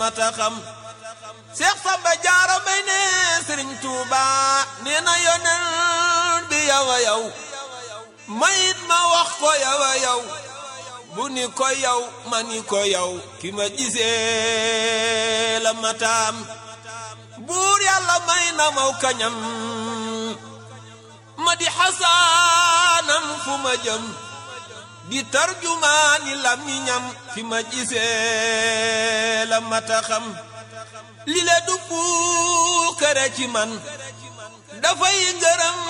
mata xam Seex Samba Jaara Mbay ne Sëriñ Tuuba nee na yoneen bi yow a yow mayit ma wax ko yow a yow bu ni ko yow ma ni ko yow ki ma gisee la mataam buur yàlla may na maw kañam ma di xasaanam fu ma jëm di tarjumaani lamiñam fi ma gisee la mata xam li le du puukare ci man dafay ngërëm